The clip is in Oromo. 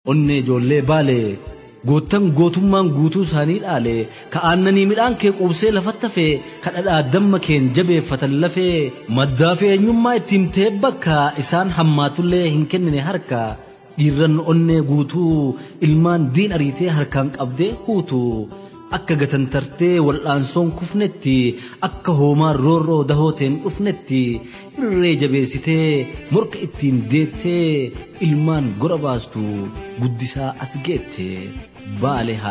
onnee ijoollee baalee goottan gootummaan guutuu isaanii dhaale ka aannanii midhaan kee quubsee lafatti hafee ka dhadhaa damma keen jabeeffatan lafee maddaa fi eenyummaa ittiin ta'e bakka isaan hammaatullee hin kennine harka dhiirran onnee guutuu ilmaan diin ariitee harkaan qabdee huutu akka gatantartee wal'aansoon kufnetti akka hoomaan roorroo dahooteen dhufnetti irree jabeessitee morka ittiin deettee ilmaan gora baastu guddisaa as geette baale